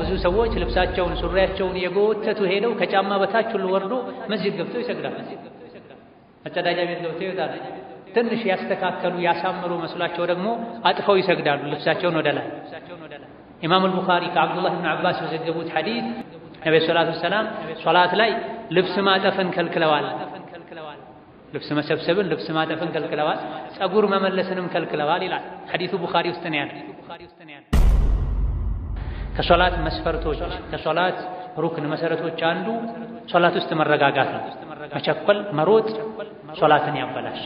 ብዙ ሰዎች ልብሳቸውን ሱሪያቸውን የጎተቱ ሄደው ከጫማ በታች ሁሉ ወርዶ መስጂድ ገብተው ይሰግዳል። መጸዳጃ ቤት ገብተው ይወጣል። ትንሽ ያስተካከሉ ያሳምሩ መስሏቸው ደግሞ አጥፈው ይሰግዳሉ ልብሳቸውን ወደ ላይ። ኢማም አልቡኻሪ ከአብዱላህ ብን አባስ በዘገቡት ሐዲስ ነብዩ ሰለላሁ ዐለይሂ ወሰለም ሶላት ላይ ልብስ ማጠፍን ከልክለዋል። ልብስ መሰብሰብን፣ ልብስ ማጠፍን ከልክለዋል። ጸጉር መመለስንም ከልክለዋል ይላል ሐዲሱ ቡኻሪ ውስጥ ነው ያለው። ከሶላት መስፈርቶች ከሶላት ሩክን መሰረቶች አንዱ ሶላት ውስጥ መረጋጋት ነው። መቸኮል፣ መሮጥ ሶላትን ያበላሽ።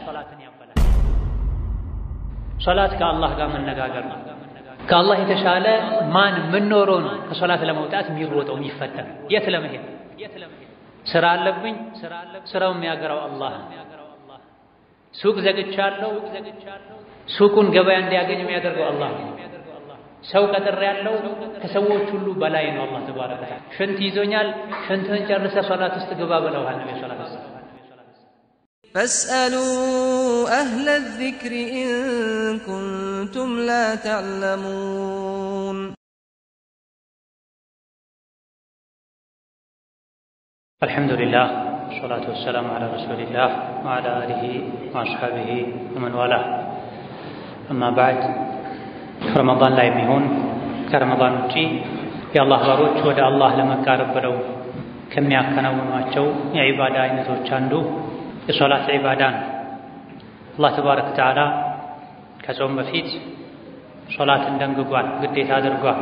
ሶላት ከአላህ ጋር መነጋገር ነው። ከአላህ የተሻለ ማን ምን ኖሮ ነው ከሶላት ለመውጣት የሚሮጠው የሚፈተን? የት ለመሄድ ስራ አለብኝ፣ ስራው የሚያገራው አላህ። ሱቅ ዘግቻለሁ፣ ሱቁን ገበያ እንዲያገኝ የሚያደርገው አላህ። ሰው ቀጥሬ ያለው ከሰዎች ሁሉ በላይ ነው አላህ ተባረከ ወተዓላ። ሽንት ይዞኛል፣ ሽንትህን ጨርሰህ ሶላት ውስጥ ግባ ብለዋል ነብዩ ሰለላሁ ዐለይሂ ወሰለም። فاسألوا أهل الذكر إن كنتم لا تعلمون الحمد لله والصلاة والسلام على رسول الله وعلى آله وأصحابه ومن والاه أما بعد ረመዳን ላይ የሚሆን ከረመዳን ውጪ የአላህ ባሮች ወደ አላህ ለመቃረብ ብለው ከሚያከናውኗቸው የዒባዳ አይነቶች አንዱ የሶላት ዒባዳ ነው። አላህ ተባረከ ወተዓላ ከጾም በፊት ሶላትን ደንግጓል፣ ግዴታ አድርጓል።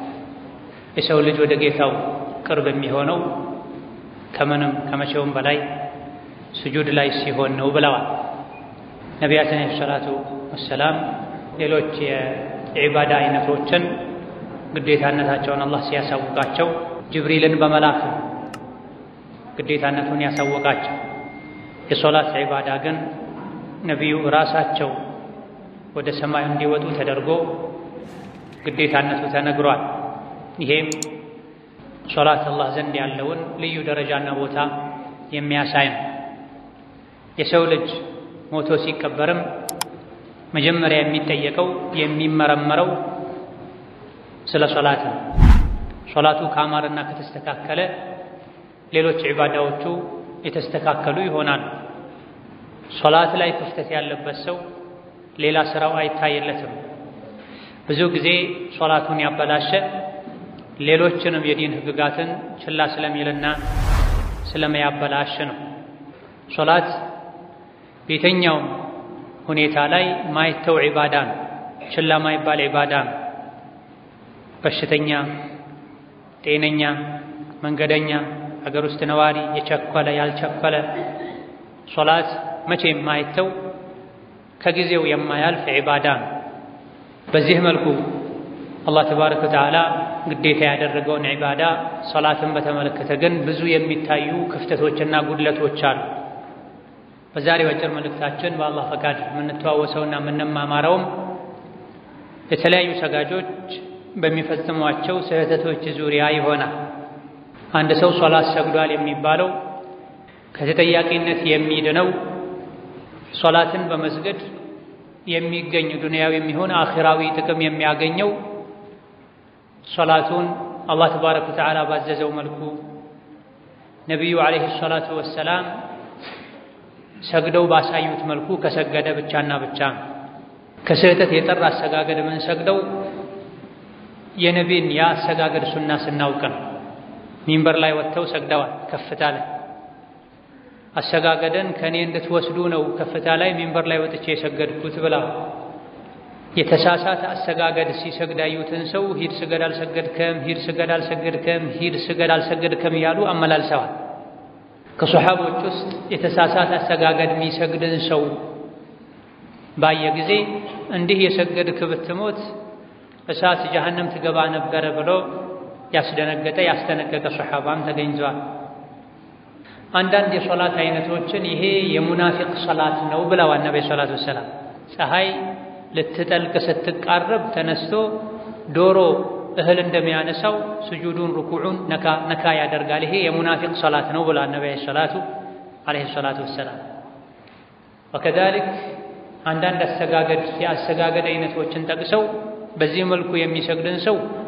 የሰው ልጅ ወደ ጌታው ቅርብ የሚሆነው ከምንም ከመቼውም በላይ ስጁድ ላይ ሲሆን ነው ብለዋል ነቢያችን ዐለይሂ ሰላቱ ወሰላም። ሌሎች የዒባዳ አይነቶችን ግዴታነታቸውን አላህ ሲያሳውቃቸው ጅብሪልን በመላክ ግዴታነቱን ያሳወቃቸው። የሶላት ዒባዳ ግን ነቢዩ ራሳቸው ወደ ሰማይ እንዲወጡ ተደርጎ ግዴታነቱ ተነግሯል። ይሄም ሶላት አላህ ዘንድ ያለውን ልዩ ደረጃና ቦታ የሚያሳይ ነው። የሰው ልጅ ሞቶ ሲቀበርም መጀመሪያ የሚጠየቀው የሚመረመረው ስለ ሶላት ነው። ሶላቱ ካማረና ከተስተካከለ ሌሎች ዒባዳዎቹ የተስተካከሉ ይሆናሉ። ሶላት ላይ ክፍተት ያለበት ሰው ሌላ ስራው አይታየለትም። ብዙ ጊዜ ሶላቱን ያበላሸ ሌሎችንም የዲን ህግጋትን ችላ ስለሚልና ስለሚያበላሽ ነው። ሶላት በየትኛውም ሁኔታ ላይ ማይተው ዒባዳ ነው። ችላ ማይባል ዒባዳ ነው። በሽተኛ፣ ጤነኛ፣ መንገደኛ፣ ሀገር ውስጥ ነዋሪ፣ የቸኮለ፣ ያልቸኮለ ሶላት መቼም ማይተው ከጊዜው የማያልፍ ዒባዳ ነው። በዚህ መልኩ አላህ ተባረከ ወተዓላ ግዴታ ያደረገውን ዒባዳ ሶላትን በተመለከተ ግን ብዙ የሚታዩ ክፍተቶችና ጉድለቶች አሉ። በዛሬው አጭር መልእክታችን በአላህ ፈቃድ የምንተዋወሰውና የምንማማረውም የተለያዩ ሰጋጆች በሚፈጽሟቸው ስህተቶች ዙሪያ ይሆናል። አንድ ሰው ሶላት ሰግዷል የሚባለው ከተጠያቂነት የሚድነው ሶላትን በመስገድ የሚገኝ ዱንያዊ የሚሆን አኺራዊ ጥቅም የሚያገኘው ሶላቱን አላህ ተባረከ ወተዓላ ባዘዘው መልኩ ነቢዩ ዓለይሂ ሰላቱ ወሰላም ሰግደው ባሳዩት መልኩ ከሰገደ ብቻና ብቻ ነው። ከስህተት የጠራ አሰጋገድ የምንሰግደው የነቢን የአሰጋገድ ሱና ስናውቅ ነው። ሚንበር ላይ ወጥተው ሰግደዋል ከፍታ ላይ አሰጋገደን ከእኔ እንድትወስዱ ነው ከፍታ ላይ ሚንበር ላይ ወጥቼ የሰገድኩት ብላ የተሳሳተ አሰጋገድ ሲሰግድ ያዩትን ሰው ሂድ ስገድ አልሰገድከም፣ ሂድ ስገድ አልሰገድከም፣ ሂድ ስገድ አልሰገድከም እያሉ አመላልሰዋል። ከሶሓቦች ውስጥ የተሳሳተ አሰጋገድ የሚሰግድን ሰው ባየ ጊዜ እንዲህ የሰገድክ ብትሞት እሳት ጀሀነም ትገባ ነበረ ብሎ ያስደነገጠ ያስጠነቀቀ ሶሓባም ተገኝቷል። አንዳንድ የሶላት አይነቶችን ይሄ የሙናፊቅ ሶላት ነው ብለዋል ነቢ ሰላት ወሰላም። ፀሐይ ልትጠልቅ ስትቃረብ ተነስቶ ዶሮ እህል እንደሚያነሳው ስጁዱን ሩኩዑን ነካ ነካ ያደርጋል። ይሄ የሙናፊቅ ሶላት ነው ብለዋል ነቢ ሰላቱ ዓለይሂ ሰላቱ ወሰላም። ወከዛሊክ አንዳንድ አሰጋገድ የአሰጋገድ አይነቶችን ጠቅሰው በዚህ መልኩ የሚሰግድን ሰው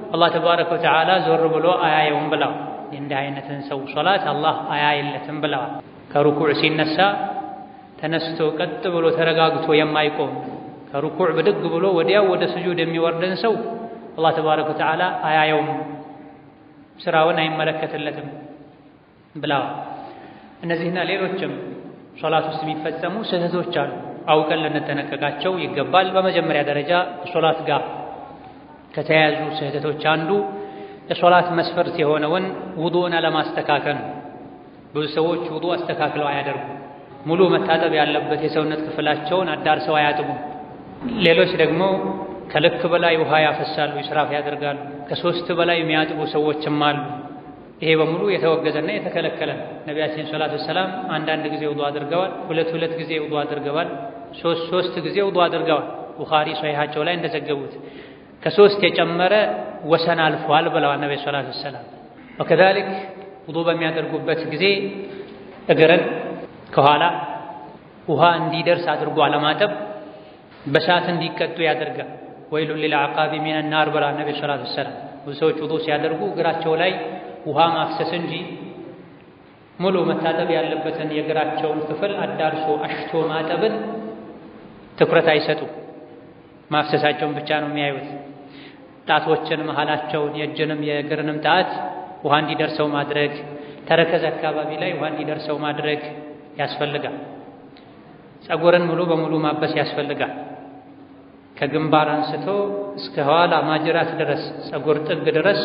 አላህ ተባረከ ወተዓላ ዞር ብሎ አያየውም ብለዋል። እንዲህ አይነትን ሰው ሶላት አላህ አያየለትም ብለዋል። ከሩኩዕ ሲነሳ ተነስቶ ቀጥ ብሎ ተረጋግቶ የማይቆም ከሩኩዕ ብድግ ብሎ ወዲያው ወደ ስጁድ የሚወርድን ሰው አላህ ተባረከ ወተዓላ አያየውም፣ ስራውን አይመለከትለትም ብለዋል። እነዚህና ሌሎችም ሶላት ውስጥ የሚፈጸሙ ስህተቶች አሉ። አውቀን ልንጠነቀቃቸው ይገባል። በመጀመሪያ ደረጃ ከሶላት ጋር ከተያያዙ ስህተቶች አንዱ የሶላት መስፈርት የሆነውን ውዱእን አለማስተካከል ነው። ብዙ ሰዎች ውዱእ አስተካክለው አያደርጉም። ሙሉ መታጠብ ያለበት የሰውነት ክፍላቸውን አዳርሰው አያጥቡም። ሌሎች ደግሞ ከልክ በላይ ውሃ ያፈሳሉ፣ ይስራፍ ያደርጋሉ። ከሶስት በላይ የሚያጥቡ ሰዎችም አሉ። ይሄ በሙሉ የተወገዘና የተከለከለ ነው። ነቢያችን ሰላቱ ወሰላም አንዳንድ ጊዜ ውዱእ አድርገዋል፣ ሁለት ሁለት ጊዜ ውዱእ አድርገዋል፣ ሶስት ሶስት ጊዜ ውዱእ አድርገዋል። ቡኻሪ ሶሒሓቸው ላይ እንደዘገቡት ከሶስት የጨመረ ወሰን አልፏል ብለዋል ነቢ ሰላቱ ወሰላም። ወከዛሊክ ውዱእ በሚያደርጉበት ጊዜ እግርን ከኋላ ውሃ እንዲደርስ አድርጎ አለማጠብ በሳት እንዲቀጡ ያደርጋል። ወይሉን ሊልዐቃቢ ሚነ ናር ብለዋል ነቢ ሰላቱ ወሰላም። ብዙ ሰዎች ውዱእ ሲያደርጉ እግራቸው ላይ ውሃ ማፍሰስ እንጂ ሙሉ መታጠብ ያለበትን የእግራቸውን ክፍል አዳርሶ አሽቶ ማጠብን ትኩረት አይሰጡም። ማፍሰሳቸውን ብቻ ነው የሚያዩት። ጣቶችን መሃላቸውን፣ የእጅንም የእግርንም ጣት ውሃ እንዲደርሰው ማድረግ፣ ተረከዝ አካባቢ ላይ ውሃ እንዲደርሰው ማድረግ ያስፈልጋል። ፀጉርን ሙሉ በሙሉ ማበስ ያስፈልጋል። ከግንባር አንስቶ እስከ ኋላ ማጅራት ድረስ ፀጉር ጥግ ድረስ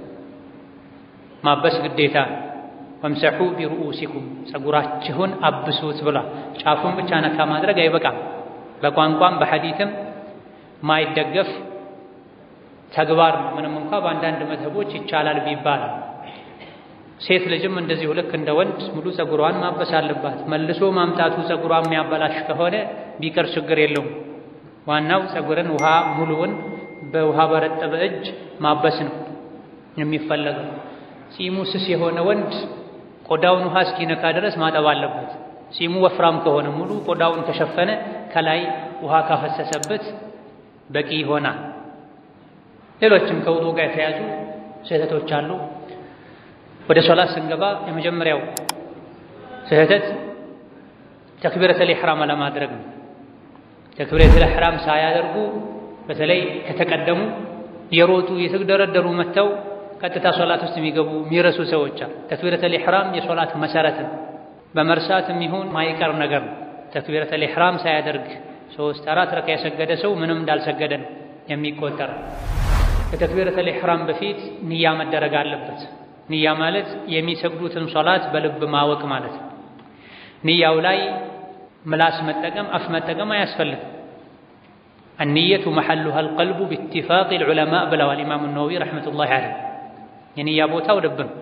ማበስ ግዴታ። ወምሰሑ ቢሩኡሲኩም ፀጉራችሁን አብሱት ብሏል። ጫፉን ብቻ ነካ ማድረግ አይበቃም። በቋንቋም በሐዲትም ማይደገፍ ተግባር ነው። ምንም እንኳ በአንዳንድ መዝህቦች ይቻላል ቢባል ሴት ልጅም እንደዚሁ ልክ እንደ ወንድ ሙሉ ፀጉሯን ማበስ አለባት። መልሶ ማምጣቱ ፀጉሯን የሚያበላሽ ከሆነ ቢቀር ችግር የለውም። ዋናው ፀጉርን ውሃ ሙሉውን በውሃ በረጠበ እጅ ማበስ ነው የሚፈለገው። ጺሙ ስስ የሆነ ወንድ ቆዳውን ውሃ እስኪነካ ድረስ ማጠብ አለበት። ጺሙ ወፍራም ከሆነ ሙሉ ቆዳውን ከሸፈነ ከላይ ውሃ ካፈሰሰበት በቂ ይሆናል። ሌሎችም ከውዱእ ጋር የተያዙ ስህተቶች አሉ። ወደ ሶላት ስንገባ የመጀመሪያው ስህተት ተክቢረተል ኢሕራም አለማድረግ ነው። ተክቢረተል ኢሕራም ሳያደርጉ በተለይ ከተቀደሙ የሮጡ የተደረደሩ መጥተው ቀጥታ ሶላት ውስጥ የሚገቡ የሚረሱ ሰዎች አሉ። ተክቢረተል ኢሕራም የሶላት መሰረት ነው። በመርሳትም ይሁን ማይቀር ነገር ነው። ተክቢረተል ኢሕራም ሳያደርግ ሶስት አራት ረካ የሰገደ ሰው ምንም እንዳልሰገደ ነው የሚቆጠር። ከተክቢረተል ኢሕራም በፊት ንያ መደረግ አለበት። ንያ ማለት የሚሰግዱትን ሶላት በልብ ማወቅ ማለት ነው። ንያው ላይ ምላስ መጠቀም አፍ መጠቀም አያስፈልግም። አንየቱ መሐሉሃ አልቀልቡ ቢኢትፋቅ ልዑለማ ብለዋል ኢማሙ ነወዊ ረሕመቱላሂ ዐለይህ። የንያ ቦታው ልብ ነው።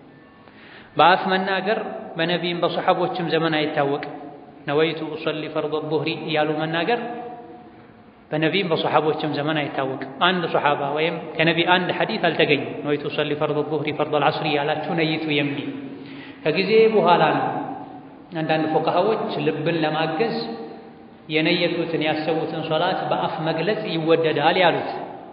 በአፍ መናገር በነቢይም በሰሓቦችም ዘመን አይታወቅም። ነወይቱ ኡሰሊ ፈርድ ዙህሪ እያሉ መናገር በነቢይም በሰሓቦችም ዘመን አይታወቅም። አንድ ሰሓባ ወይም ከነቢ አንድ ሐዲት አልተገኘም። ነወይቱ ኡሰሊ ፈርድ ዙህሪ ፈርድ አልዓስሪ ያላችሁ ነይቱ የሚል ከጊዜ በኋላ ነው አንዳንድ ፉቃሃዎች ልብን ለማገዝ የነየቱትን ያሰቡትን ሶላት በአፍ መግለጽ ይወደዳል ያሉት።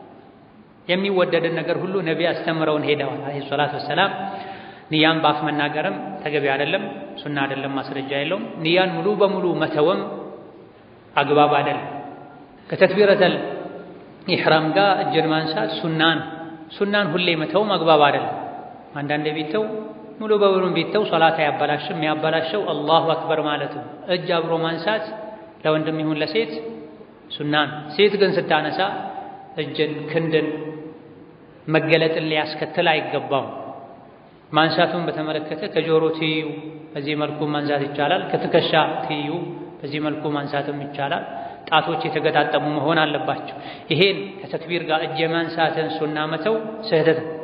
የሚወደድን ነገር ሁሉ ነቢ አስተምረውን ሄደዋል አለይሂ ሰላቱ ወሰላም። ንያን በአፍ መናገርም ተገቢ አይደለም፣ ሱና አይደለም፣ ማስረጃ የለውም። ንያን ሙሉ በሙሉ መተወም አግባብ አይደለም። ከተክቢረተል ኢሕራም ጋር እጅን ማንሳት ሱናን ሱናን ሁሌ መተውም አግባብ አይደለም። አንዳንድ ቢተው ሙሉ በሙሉ ቢተው ሶላት አያበላሽም። የሚያበላሸው አላሁ አክበር ማለቱ። እጅ አብሮ ማንሳት ለወንድም ይሁን ለሴት ሱናን። ሴት ግን ስታነሳ እጅን ክንድን መገለጥን ሊያስከትል አይገባም። ማንሳቱን በተመለከተ ከጆሮ ትይዩ በዚህ መልኩ ማንሳት ይቻላል። ከትከሻ ትይዩ በዚህ መልኩ ማንሳትም ይቻላል። ጣቶች የተገጣጠሙ መሆን አለባቸው። ይሄን ከተክቢር ጋር እጅ የማንሳትን ሱና መተው ስህተት ነው።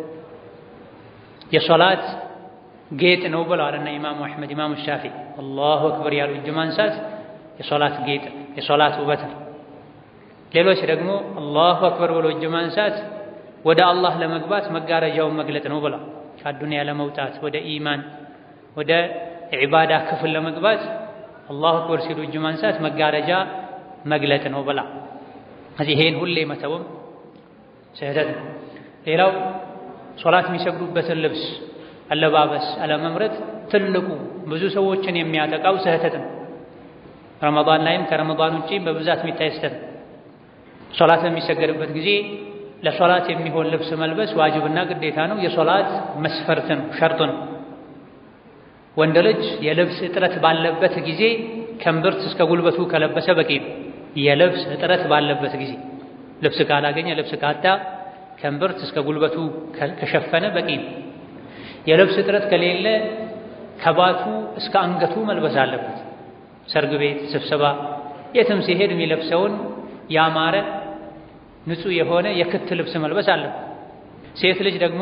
የሶላት ጌጥ ነው ብለዋል እና ኢማሙ አሕመድ ኢማሙ ሻፊዒ አላሁ አክበር ያሉ እጅ ማንሳት የሶላት ጌጥ የሶላት ውበት ነው። ሌሎች ደግሞ አላሁ አክበር ብሎ እጅ ማንሳት ወደ አላህ ለመግባት መጋረጃውን መግለጥ ነው ብለዋል። ከአዱንያ ለመውጣት ወደ ኢማን ወደ ዒባዳ ክፍል ለመግባት አላሁ አክበር ሲሉ እጅ ማንሳት መጋረጃ መግለጥ ነው ብላ እዚህ ይሄን ሁሌ መተውም ስህተት ነው። ሌላው ሶላት የሚሰግዱበትን ልብስ አለባበስ አለመምረጥ ትልቁ ብዙ ሰዎችን የሚያጠቃው ስህተት ነው። ረመዳን ላይም ከረመዳን ውጪ በብዛት የሚታይ ስህተት ነው። ሶላት በሚሰገድበት ጊዜ ለሶላት የሚሆን ልብስ መልበስ ዋጅብና ግዴታ ነው። የሶላት መስፈርት ነው፣ ሸርጥ ነው። ወንድ ልጅ የልብስ እጥረት ባለበት ጊዜ ከእምብርት እስከ ጉልበቱ ከለበሰ በቂ ነው። የልብስ እጥረት ባለበት ጊዜ ልብስ ካላገኘ ልብስ ካጣ ከእምብርት እስከ ጉልበቱ ከሸፈነ በቂ ነው። የልብስ እጥረት ከሌለ ከባቱ እስከ አንገቱ መልበስ አለበት። ሰርግ ቤት፣ ስብሰባ፣ የትም ሲሄድ የሚለብሰውን ያማረ ንጹህ የሆነ የክት ልብስ መልበስ አለበት። ሴት ልጅ ደግሞ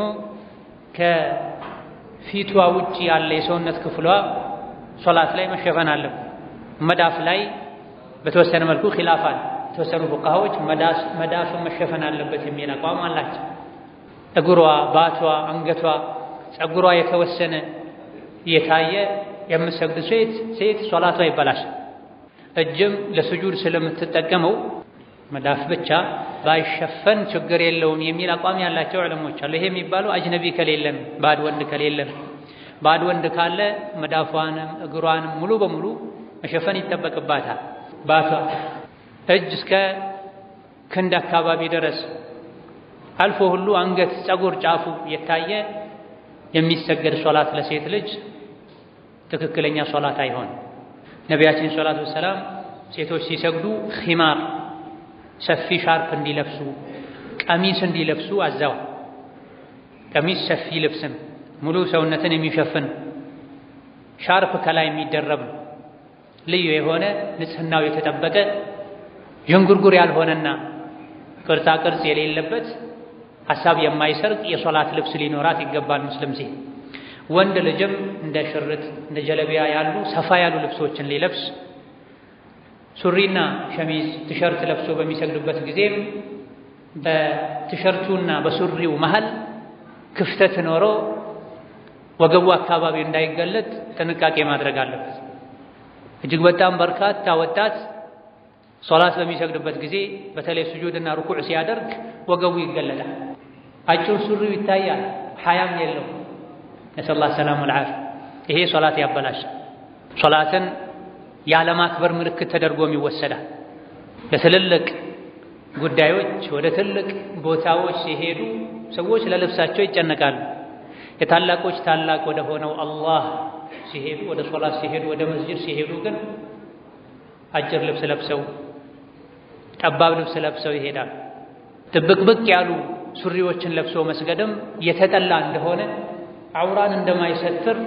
ከፊቷ ውጭ ያለ የሰውነት ክፍሏ ሶላት ላይ መሸፈን አለበት። መዳፍ ላይ በተወሰነ መልኩ ኺላፍ አለ። የተወሰኑ ፉቃሃዎች መዳፍን መሸፈን አለበት የሚል አቋም አላቸው። እግሯ፣ ባቷ፣ አንገቷ፣ ጸጉሯ የተወሰነ እየታየ የምትሰግድ ሴት ሴት ሶላቷ ይበላሻል። እጅም ለስጁድ ስለምትጠቀመው መዳፍ ብቻ ባይሸፈን ችግር የለውም የሚል አቋም ያላቸው ዕለሞች አሉ። ይሄ የሚባለው አጅነቢ ከሌለን ባድ ወንድ ከሌለን፣ ባድ ወንድ ካለ መዳፏንም እግሯንም ሙሉ በሙሉ መሸፈን ይጠበቅባታል። ባቷ እጅ እስከ ክንድ አካባቢ ድረስ አልፎ ሁሉ አንገት፣ ጸጉር ጫፉ የታየ የሚሰገድ ሶላት ለሴት ልጅ ትክክለኛ ሶላት አይሆን። ነቢያችን ሰላቱ ወሰላም ሴቶች ሲሰግዱ ኺማር ሰፊ ሻርፕ እንዲለብሱ ቀሚስ እንዲለብሱ አዘዋል። ቀሚስ ሰፊ ልብስን ሙሉ ሰውነትን የሚሸፍን ሻርፕ ከላይ የሚደረብ ነው። ልዩ የሆነ ንጽህናው የተጠበቀ ዥንጉርጉር ያልሆነና ቅርጻ ቅርጽ የሌለበት ሀሳብ የማይሰርቅ የሶላት ልብስ ሊኖራት ይገባል ሙስሊም ሴት። ወንድ ልጅም እንደ ሽርጥ እንደ ጀለቢያ ያሉ ሰፋ ያሉ ልብሶችን ሊለብስ ሱሪና ሸሚዝ ቲሸርት ለብሶ በሚሰግድበት ጊዜም በቲሸርቱና በሱሪው መሃል ክፍተት ኖሮ ወገቡ አካባቢ እንዳይገለጥ ጥንቃቄ ማድረግ አለበት። እጅግ በጣም በርካታ ወጣት ሶላት በሚሰግድበት ጊዜ በተለይ ስጁድና ሩኩዕ ሲያደርግ ወገቡ ይገለጣል። አጭር ሱሪው ይታያል፣ ሐያም የለው። ነስአሉላህ ሰላም ወልዓፊያ። ይሄ ሶላት ያበላሻል። ሶላትን ያለማክበር ምልክት ተደርጎም ይወሰዳል። ለትልልቅ ጉዳዮች ወደ ትልቅ ቦታዎች ሲሄዱ ሰዎች ለልብሳቸው ይጨነቃሉ። የታላቆች ታላቅ ወደ ሆነው አላህ ሲሄዱ፣ ወደ ሶላት ሲሄዱ፣ ወደ መስጂድ ሲሄዱ ግን አጭር ልብስ ለብሰው ጠባብ ልብስ ለብሰው ይሄዳል። ጥብቅብቅ ያሉ ሱሪዎችን ለብሶ መስገድም የተጠላ እንደሆነ አውራን እንደማይሰትር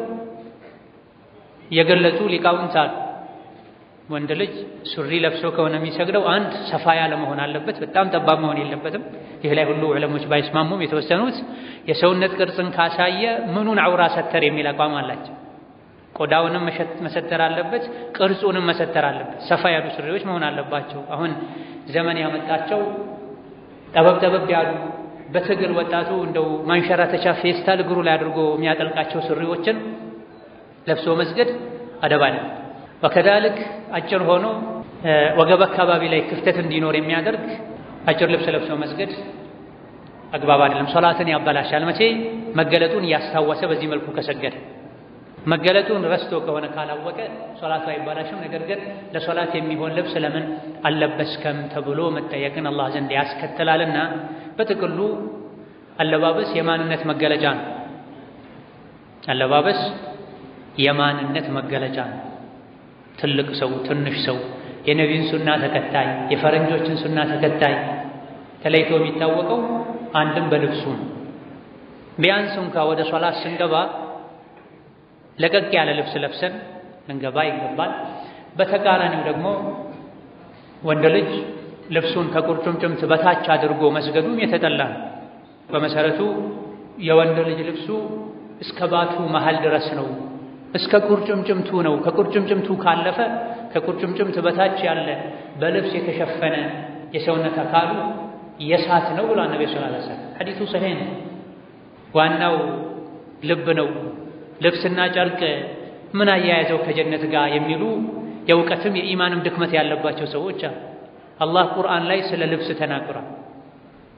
የገለጹ ሊቃውንት አሉ። ወንድ ልጅ ሱሪ ለብሶ ከሆነ የሚሰግደው አንድ ሰፋ ያለ መሆን አለበት፣ በጣም ጠባብ መሆን የለበትም። ይህ ላይ ሁሉ ዕለሞች ባይስማሙም የተወሰኑት የሰውነት ቅርጽን ካሳየ ምኑን አውራ ሰተር የሚል አቋም አላቸው። ቆዳውንም መሰተር አለበት፣ ቅርጹንም መሰተር አለበት። ሰፋ ያሉ ሱሪዎች መሆን አለባቸው። አሁን ዘመን ያመጣቸው ጠበብ ጠበብ ያሉ በትግል ወጣቱ እንደው ማንሸራተቻ ፌስታል እግሩ ላይ አድርጎ የሚያጠልቃቸው ሱሪዎችን ለብሶ መስገድ አደብ አለ። ወከዛልክ አጭር ሆኖ ወገብ አካባቢ ላይ ክፍተት እንዲኖር የሚያደርግ አጭር ልብስ ለብሶ መስገድ አግባብ አይደለም። ሶላትን ያበላሻል። መቼ መገለጡን እያስታወሰ በዚህ መልኩ ከሰገደ መገለጡን ረስቶ ከሆነ ካላወቀ ሶላቱ አይባላሽም። ነገር ግን ለሶላት የሚሆን ልብስ ለምን አልለበስከም ተብሎ መጠየቅን አላህ ዘንድ ያስከትላልና በጥቅሉ አለባበስ የማንነት መገለጫ ነው። አለባበስ የማንነት መገለጫ ነው። ትልቅ ሰው፣ ትንሽ ሰው፣ የነቢዩን ሱና ተከታይ፣ የፈረንጆችን ሱና ተከታይ ተለይቶ የሚታወቀው አንድም በልብሱ ነው። ቢያንስ እንኳ ወደ ሶላት ስንገባ ለቀቅ ያለ ልብስ ለብሰን ልንገባ ይገባል። በተቃራኒው ደግሞ ወንድ ልጅ ልብሱን ከቁርጭምጭምት በታች አድርጎ መስገዱም የተጠላ ነው። በመሰረቱ የወንድ ልጅ ልብሱ እስከ ባቱ መሃል ድረስ ነው፣ እስከ ቁርጭምጭምቱ ነው። ከቁርጭምጭምቱ ካለፈ ከቁርጭምጭምት በታች ያለ በልብስ የተሸፈነ የሰውነት አካሉ የሳት ነው ብሏል ነቢ ስ ላ ሐዲቱ ሰሒህ ነው። ዋናው ልብ ነው። ልብስና ጨርቅ ምን አያያዘው ከጀነት ጋር የሚሉ የእውቀትም የኢማንም ድክመት ያለባቸው ሰዎች አሉ። አላህ ቁርአን ላይ ስለ ልብስ ተናግሯል።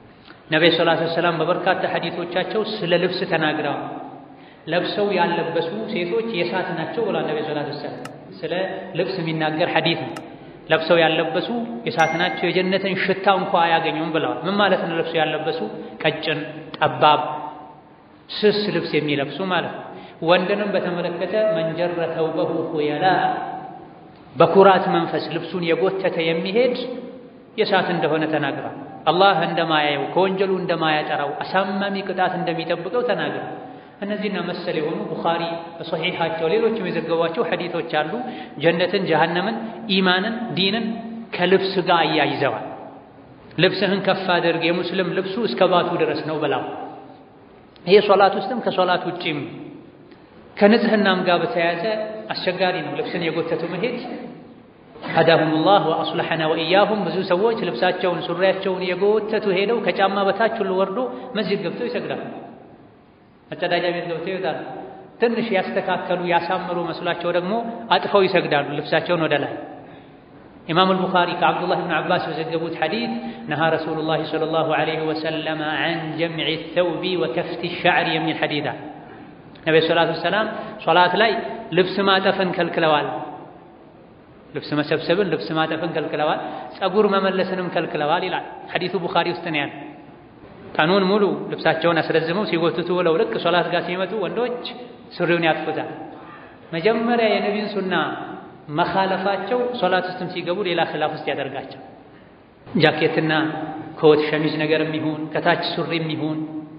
ነቢዩ ሰለላሁ ዐለይሂ ወሰለም በበርካታ ሐዲቶቻቸው ስለ ልብስ ተናግረዋል። ለብሰው ያለበሱ ሴቶች የእሳት ናቸው ብሏል ነቢዩ ሰለላሁ ዐለይሂ ወሰለም። ስለ ልብስ የሚናገር ሐዲት ነው። ለብሰው ያለበሱ የእሳት ናቸው፣ የጀነትን ሽታ እንኳ አያገኙም ብለዋል። ምን ማለት ነው? ለብሰው ያለበሱ ቀጭን፣ ጠባብ፣ ስስ ልብስ የሚለብሱ ማለት ነው። ወንድንም በተመለከተ መንጀረ ተውበሁ ኹየላ በኩራት መንፈስ ልብሱን የጎተተ የሚሄድ የእሳት እንደሆነ ተናግሯል። አላህ እንደማያየው ከወንጀሉ እንደማያጠራው አሳማሚ ቅጣት እንደሚጠብቀው ተናግሯል። እነዚህና መሰል የሆኑ ቡኻሪ በሶሒሓቸው ሌሎችም የዘገቧቸው ሐዲቶች አሉ። ጀነትን፣ ጀሃነምን፣ ኢማንን፣ ዲንን ከልብስ ጋር አያይዘዋል። ልብስህን ከፍ አድርግ የሙስሊም ልብሱ እስከ ባቱ ድረስ ነው ብላው። ይሄ ሶላት ውስጥም ከሶላት ውጪም ከንጽህናም ጋር በተያያዘ አስቸጋሪ ነው። ልብስን የጎተቱ መሄድ ሀዳሁሙላህ ወአስለሐና ወኢያሁም። ብዙ ሰዎች ልብሳቸውን ሱሪያቸውን የጎተቱ ሄደው ከጫማ በታች ሁሉ ወርዶ መስጂድ ገብተው ይሰግዳሉ። መጸዳጃ ቤት ገብተው ይወጣሉ። ትንሽ ያስተካከሉ ያሳምሩ መስሏቸው ደግሞ አጥፈው ይሰግዳሉ ልብሳቸውን ወደ ላይ። ኢማም አልቡኻሪ ከዓብዱላህ ብን ዓባስ በዘገቡት ሐዲት ነሃ ረሱሉላህ ሰለላሁ ዐለይሂ ወሰለም ዐን ጀምዒ ተውቢ ወከፍቲ ሻዕሪ የሚል ሐዲት ነቢ ሰላቱ ወሰላም ሶላት ላይ ልብስ ማጠፍን ከልክለዋል። ልብስ መሰብሰብን፣ ልብስ ማጠፍን ከልክለዋል። ጸጉር መመለስንም ከልክለዋል ይላል ሐዲቱ ቡኻሪ ውስጥ ነው ያለ። ቀኑን ሙሉ ልብሳቸውን አስረዝመው ሲጎትቱ ውለው ልክ ሶላት ጋር ሲመጡ ወንዶች ሱሪውን ያጥፉታል። መጀመሪያ የነቢን ሱና መኻለፋቸው ሶላት ውስጥም ሲገቡ ሌላ ኺላፍ ውስጥ ያደርጋቸው። ጃኬትና ኮት ሸሚዝ ነገርም ይሁን ከታች ሱሪም ይሁን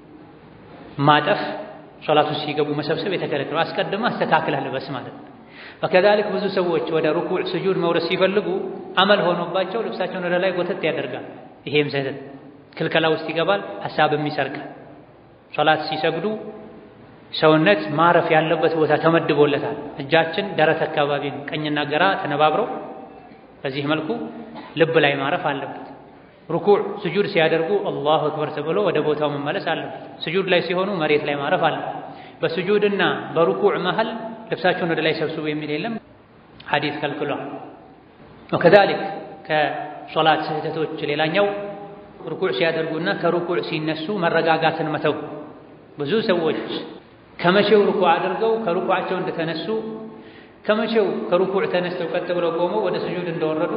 ማጠፍ ሶላት ውስጥ ሲገቡ መሰብሰብ የተከለከለው አስቀድመህ አስተካክለህ ልበስ ማለት ነው። ወከዛሊክ ብዙ ሰዎች ወደ ሩኩዕ ስጁድ መውረድ ሲፈልጉ አመል ሆኖባቸው ልብሳቸውን ወደ ላይ ጎተት ያደርጋል። ይሄም ስህተት ክልከላ ውስጥ ይገባል። ሐሳብም ይሰርቃል። ሶላት ሲሰግዱ ሰውነት ማረፍ ያለበት ቦታ ተመድቦለታል። እጃችን ደረት አካባቢ ነው፣ ቀኝና ግራ ተነባብረው በዚህ መልኩ ልብ ላይ ማረፍ አለበት። ሩኩዕ ስጁድ ሲያደርጉ አላሁ አክበር ተብሎ ወደ ቦታው መመለስ አለበት። ስጁድ ላይ ሲሆኑ መሬት ላይ ማረፍ አለበት። በስጁድና በሩኩዕ መሃል ልብሳቸውን ወደ ላይ ሰብስቡ የሚል የለም፣ ሐዲስ ከልክሏል። ወከዛሊክ ከሶላት ስህተቶች ሌላኛው ሩኩዕ ሲያደርጉና ከሩኩዕ ሲነሱ መረጋጋትን መተው። ብዙ ሰዎች ከመቼው ሩኩዕ አድርገው ከሩኩዓቸው እንደተነሱ ከመቼው ከሩኩዕ ተነስተው ቀጥ ብለው ቆመው ወደ ስጁድ እንደወረዱ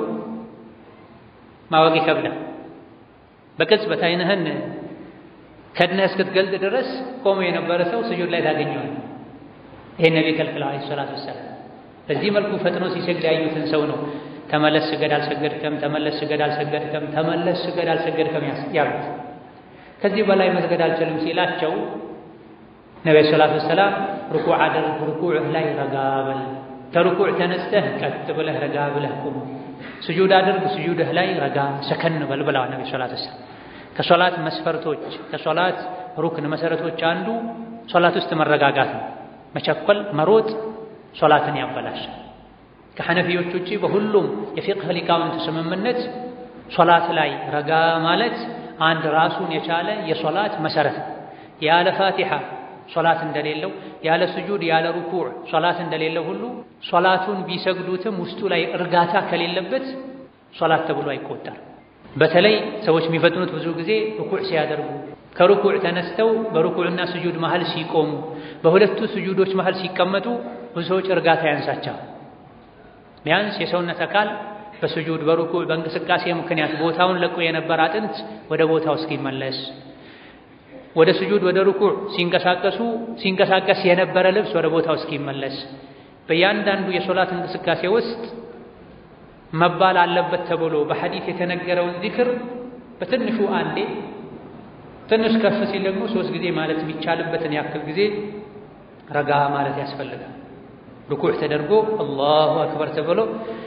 ማወቅ ይከብዳል። በቅጽበት ዓይንህን ከድነህ እስክትገልጥ ድረስ ቆሞ የነበረ ሰው ስጁድ ላይ ታገኘዋል። ይሄን ነቢ ከልክለው ዓለይሂ ሰላቱ ወሰላም። በዚህ መልኩ ፈጥኖ ሲሰግድ ያዩትን ሰው ነው ተመለስ ስገድ አልሰገድከም፣ ተመለስ ስገድ አልሰገድከም፣ ተመለስ ስገድ አልሰገድከም ያሉት። ከዚህ በላይ መስገድ አልችልም ሲላቸው ነቢ ሰላቱ ወሰላም ሩኩዕ አድርግ፣ ሩኩዕህ ላይ ረጋ በል፣ ከሩኩዕ ተነስተህ ቀጥ ብለህ ረጋ ብለህ ቁም፣ ስጁድ አድርግ፣ ስጁድህ ላይ ረጋ ሰከን በል ብለዋል ነቢ ሰላቱ ወሰላም። ከሶላት መስፈርቶች ከሶላት ሩክን መሰረቶች አንዱ ሶላት ውስጥ መረጋጋት ነው። መቸኮል መሮጥ ሶላትን ያበላሻል። ከሐነፊዮች ውጪ በሁሉም የፊቅህ ሊቃውንት ስምምነት ሶላት ላይ ረጋ ማለት አንድ ራሱን የቻለ የሶላት መሰረት ነው። ያለ ፋቲሓ ሶላት እንደሌለው፣ ያለ ስጁድ ያለ ሩኩዕ ሶላት እንደሌለው ሁሉ ሶላቱን ቢሰግዱትም ውስጡ ላይ እርጋታ ከሌለበት ሶላት ተብሎ አይቆጠርም። በተለይ ሰዎች የሚፈጥኑት ብዙ ጊዜ ሩኩዕ ሲያደርጉ ከሩኩዕ ተነስተው በሩኩዕና ስጁድ መሃል ሲቆሙ በሁለቱ ስጁዶች መሃል ሲቀመጡ ብዙ ሰዎች እርጋታ ያንሳቸዋል። ቢያንስ የሰውነት አካል በስጁድ በሩኩዕ በእንቅስቃሴ ምክንያት ቦታውን ለቆ የነበረ አጥንት ወደ ቦታው እስኪመለስ ወደ ስጁድ ወደ ሩኩዕ ሲንቀሳቀሱ ሲንቀሳቀስ የነበረ ልብስ ወደ ቦታው እስኪመለስ በእያንዳንዱ የሶላት እንቅስቃሴ ውስጥ መባል አለበት ተብሎ በሐዲስ የተነገረውን ዚክር በትንሹ አንዴ ትንሽ ከፍ ሲል ደግሞ ሶስት ጊዜ ማለት የሚቻልበትን ያክል ጊዜ ረጋ ማለት ያስፈልጋል። ሩኩዕ ተደርጎ አላሁ አክበር ተብሎ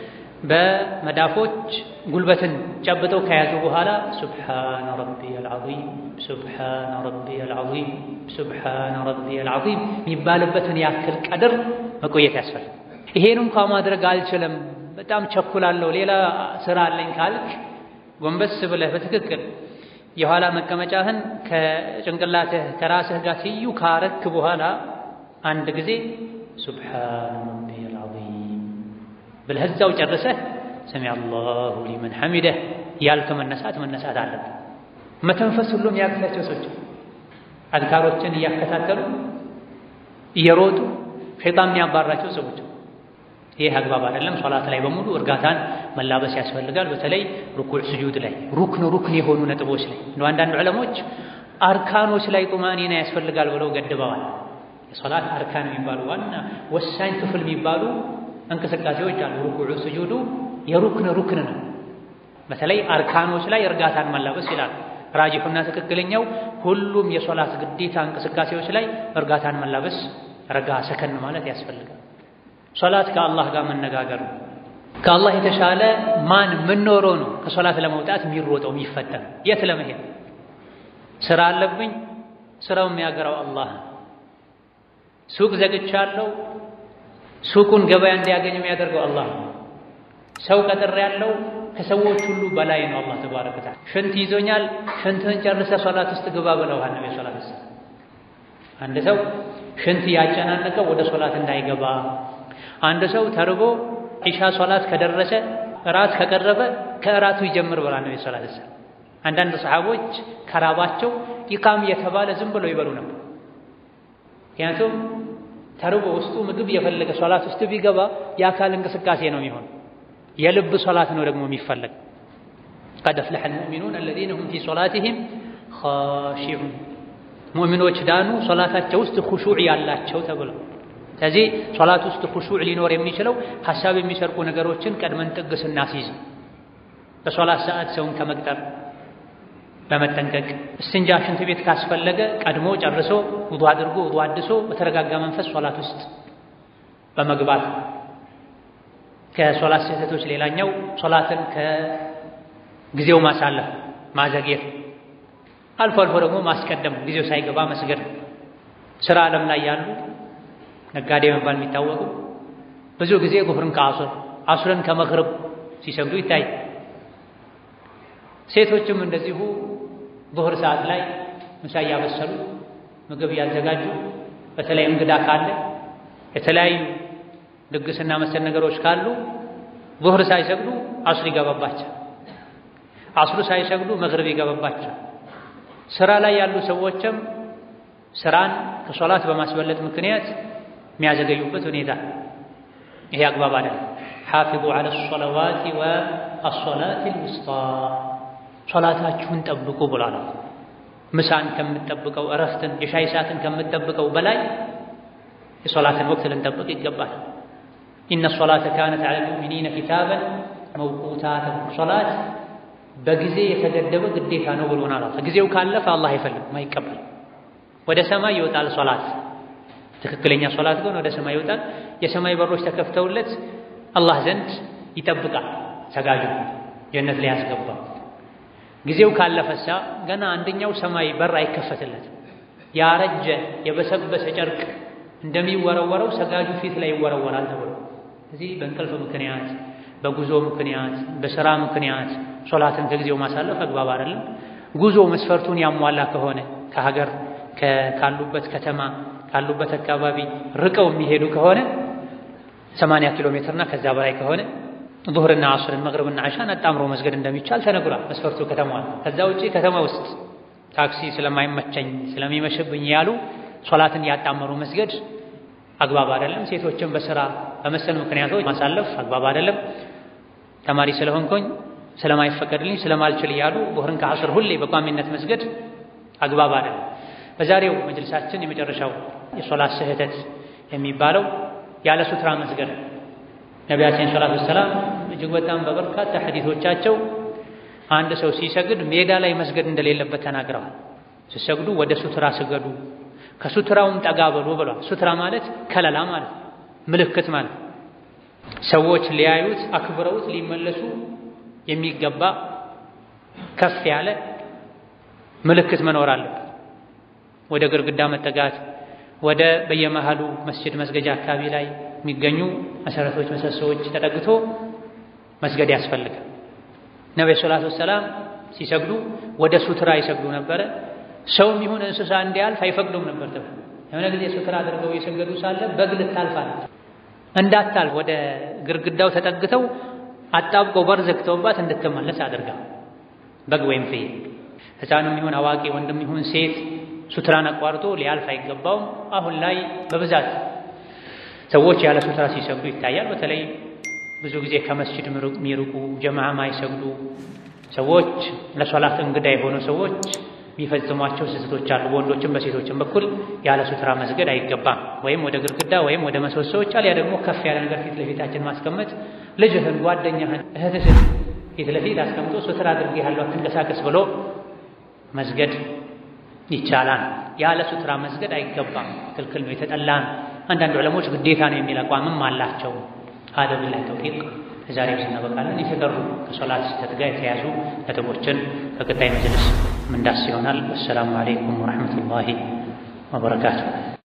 በመዳፎች ጉልበትን ጨብጠው ከያዙ በኋላ ሱብሓነ ረቢየል ዐዚም ሱብሓነ ረቢየል ዐዚም ሱብሓነ ረቢየል ዐዚም የሚባልበትን ያክል ቀድር መቆየት ያስፈልጋል። ይሄን እንኳ ማድረግ አልችልም፣ በጣም ቸኩላለሁ፣ ሌላ ስራ አለኝ ካልክ ጎንበስ ብለህ በትክክል የኋላ መቀመጫህን ከጭንቅላትህ ከራስህ ጋር ትይዩ ካረክ በኋላ አንድ ጊዜ ሱብሓነ ረቢየል ዐዚም ብለህ እዛው ጨርሰህ ሰሚዐ አላሁ ሊመን ሐሚደህ ያልክ መነሳት መነሳት አለብህ። መተንፈስ ሁሉም ያቅታቸው ሰዎች አዝካሮችን እያከታተሉ እየሮጡ ሸይጣን የሚያባራቸው ሰዎች ይህ አግባብ አይደለም። ሶላት ላይ በሙሉ እርጋታን መላበስ ያስፈልጋል። በተለይ ሩኩዕ ስጁድ ላይ ሩክን ሩክን የሆኑ ነጥቦች ላይ እንደ አንዳንድ ዑለሞች አርካኖች ላይ ጡማኒና ያስፈልጋል ብለው ገድበዋል። የሶላት አርካን የሚባሉ ዋና ወሳኝ ክፍል የሚባሉ እንቅስቃሴዎች አሉ። ሩኩዑ ስጁዱ የሩክን ሩክን ነው። በተለይ አርካኖች ላይ እርጋታን መላበስ ይላል። ራጂሑና ትክክለኛው ሁሉም የሶላት ግዴታ እንቅስቃሴዎች ላይ እርጋታን መላበስ፣ ረጋ ሰከን ማለት ያስፈልጋል። ሶላት ከአላህ ጋር መነጋገር ነው። ከአላህ የተሻለ ማን ምን ኖሮ ነው ከሶላት ለመውጣት የሚሮጠው የሚፈጠን? የት ለመሄድ ስራ አለብኝ፣ ስራው የሚያገራው አላህ። ሱቅ ዘግቻለሁ፣ ሱቁን ገበያ እንዲያገኝ የሚያደርገው አላህ። ሰው ቀጥሬ ያለው ከሰዎች ሁሉ በላይ ነው አላህ ተባረከ ወተዓላ። ሽንት ይዞኛል፣ ሽንትህን ጨርሰህ ሶላት ውስጥ ግባ ብለውሃል ነብዩ ሰለላሁ ዐለይሂ ወሰለም። አንድ ሰው ሽንት ያጨናነቀው ወደ ሶላት እንዳይገባ አንድ ሰው ተርቦ ዒሻ ሶላት ከደረሰ እራት ከቀረበ ከእራቱ ይጀምር ብላ ነው ሰላት ሰ አንዳንድ ሰሓቦች ከራባቸው ኢቃም እየተባለ ዝም ብለው ይበሉ ነበር። ምክንያቱም ተርቦ ውስጡ ምግብ የፈለገ ሶላት ውስጥ ቢገባ የአካል እንቅስቃሴ ነው የሚሆን፣ የልብ ሶላት ነው ደግሞ የሚፈለግ። ቀድ አፍለሐ አልሙእሚኑን አለዚነ ሁም ፊ ሶላቲሂም ኻሺዑን ሙእሚኖች ዳኑ ሶላታቸው ውስጥ ኹሹዕ ያላቸው ተብለው ስለዚህ ሶላት ውስጥ ኹሹዕ ሊኖር የሚችለው ሀሳብ የሚሰርቁ ነገሮችን ቀድመን ጥግ ስናስይዝ፣ በሶላት ሰዓት ሰውን ከመቅጠር በመጠንቀቅ እስትንጃ ሽንት ቤት ካስፈለገ ቀድሞ ጨርሶ ውዱ አድርጎ ውዱ አድሶ በተረጋጋ መንፈስ ሶላት ውስጥ በመግባት ከሶላት ስህተቶች ሌላኛው ሶላትን ከጊዜው ማሳለፍ ማዘግየት፣ አልፎ አልፎ ደግሞ ማስቀደም ጊዜው ሳይገባ መስገድ። ስራ ዓለም ላይ ያሉ ነጋዴ መባል የሚታወቁ ብዙ ጊዜ ዙህርን ከአሱር አሱርን ከመግሪብ ሲሰግዱ ይታይ። ሴቶችም እንደዚሁ ዙህር ሰዓት ላይ ምሳ እያበሰሉ ምግብ እያዘጋጁ በተለይ እንግዳ ካለ የተለያዩ ድግስና መሰል ነገሮች ካሉ ዙህር ሳይሰግዱ አሱር ይገባባቸው፣ አሱር ሳይሰግዱ መግሪብ ይገባባቸው። ስራ ላይ ያሉ ሰዎችም ስራን ከሶላት በማስበለጥ ምክንያት የሚያዘገዩበት ሁኔታ ይሄ አግባብ አይደለም። ሓፊዙ ዐለ ሶለዋቲ ወአሶላት ልውስጣ ሶላታችሁን ጠብቁ ብሏል። ምሳን ከምትጠብቀው እረፍትን፣ የሻይ ሰዓትን ከምትጠብቀው በላይ የሶላትን ወቅት ልንጠብቅ ይገባል። ኢነ ሶላተ ካነት ዐለ ልሙእሚኒነ ኪታበን መውቁታ ሶላት በጊዜ የተገደበ ግዴታ ነው ብሎናል። ጊዜው ካለፈ አላህ አይፈልግም፣ አይቀበልም። ወደ ሰማይ ይወጣል ሶላት ትክክለኛ ሶላት ግን ወደ ሰማይ ይወጣል። የሰማይ በሮች ተከፍተውለት አላህ ዘንድ ይጠብቃል። ሰጋጁ ጀነት ላይ ያስገባ። ጊዜው ካለፈሳ ገና አንደኛው ሰማይ በር አይከፈትለትም። ያረጀ የበሰበሰ ጨርቅ እንደሚወረወረው ሰጋጁ ፊት ላይ ይወረወራል ተብሎ እዚህ በእንቅልፍ ምክንያት፣ በጉዞ ምክንያት፣ በስራ ምክንያት ሶላትን ከጊዜው ማሳለፍ አግባብ አይደለም። ጉዞ መስፈርቱን ያሟላ ከሆነ ከሀገር ካሉበት ከተማ ካሉበት አካባቢ ርቀው የሚሄዱ ከሆነ 80 ኪሎ ሜትርና ከዛ በላይ ከሆነ ዙህርና አስርን መግሪብና ዓሻን አጣምሮ መስገድ እንደሚቻል ተነግሯል። መስፈርቱ ከተማዋል። ከዛ ውጪ ከተማ ውስጥ ታክሲ ስለማይመቸኝ ስለሚመሽብኝ ያሉ ሶላትን ያጣመሩ መስገድ አግባብ አይደለም። ሴቶችን በስራ በመሰል ምክንያቶች ማሳለፍ አግባብ አይደለም። ተማሪ ስለሆንኩኝ ስለማይፈቀድልኝ ስለማልችል እያሉ ዙህርን ከአስር ሁሌ በቋሚነት መስገድ አግባብ አይደለም። በዛሬው መጅልሳችን የመጨረሻው የሶላት ስህተት የሚባለው ያለ ሱትራ መስገድ። ነቢያችን ሰላቱ ወሰላም እጅግ በጣም በበርካታ ሐዲሶቻቸው አንድ ሰው ሲሰግድ ሜዳ ላይ መስገድ እንደሌለበት ተናግረዋል። ሲሰግዱ ወደ ሱትራ ስገዱ፣ ከሱትራውም ጠጋ በሉ ብሏል። ሱትራ ማለት ከለላ ማለት ምልክት ማለት ሰዎች ሊያዩት አክብረውት ሊመለሱ የሚገባ ከፍ ያለ ምልክት መኖር አለበት። ወደ ግርግዳ መጠጋት፣ ወደ በየመሃሉ መስጅድ መስገጃ አካባቢ ላይ የሚገኙ መሰረቶች፣ ምሰሶዎች ተጠግቶ መስገድ ያስፈልጋል። ነብዩ ሰለላሁ ዐለይሂ ወሰለም ሲሰግዱ ወደ ሱትራ ይሰግዱ ነበረ። ሰውም ይሁን እንስሳ እንዲያልፍ አይፈቅዱም ነበር። ተብሎ የሆነ ጊዜ ሱትራ አድርገው የሰገዱ ሳለ በግ ልታልፍ አለች። እንዳታልፍ ወደ ግርግዳው ተጠግተው አጣብቀው በር ዘግተውባት እንድትመለስ አድርጋ በግ ወይም ፍየል ሕፃንም ይሁን አዋቂ ወንድም ይሁን ሴት ሱትራን አቋርጦ ሊያልፍ አይገባውም። አሁን ላይ በብዛት ሰዎች ያለ ሱትራ ሲሰግዱ ይታያል። በተለይ ብዙ ጊዜ ከመስጂድ የሚርቁ ጀማዓ ማይሰግዱ ሰዎች ለሶላት እንግዳ የሆኑ ሰዎች የሚፈጽሟቸው ስህተቶች አሉ። በወንዶችም በሴቶችም በኩል ያለ ሱትራ መስገድ አይገባም። ወይም ወደ ግድግዳ ወይም ወደ ምሰሶዎች አልያ ደግሞ ከፍ ያለ ነገር ፊት ለፊታችን ማስቀመጥ ልጅህን፣ ጓደኛህን፣ እህትህን ፊት ለፊት አስቀምጦ ሱትራ አድርጌሃለሁ አትንቀሳቀስ ብሎ መስገድ ይቻላል። ያለ ሱትራ መስገድ አይገባም፣ ክልክል ነው፣ የተጠላ ነው። አንዳንድ ዑለሞች ግዴታ ነው የሚል አቋምም አላቸው። ሀደ ቢላሂ ተውፊቅ ዛሬ ስናበቃለን። የተቀሩ ከሶላት ስህተት ጋር የተያዙ ነጥቦችን በቀጣይ መጅልስ ምንዳስ ይሆናል። አሰላሙ አለይኩም ወረሕመቱላሂ ወበረካቱ።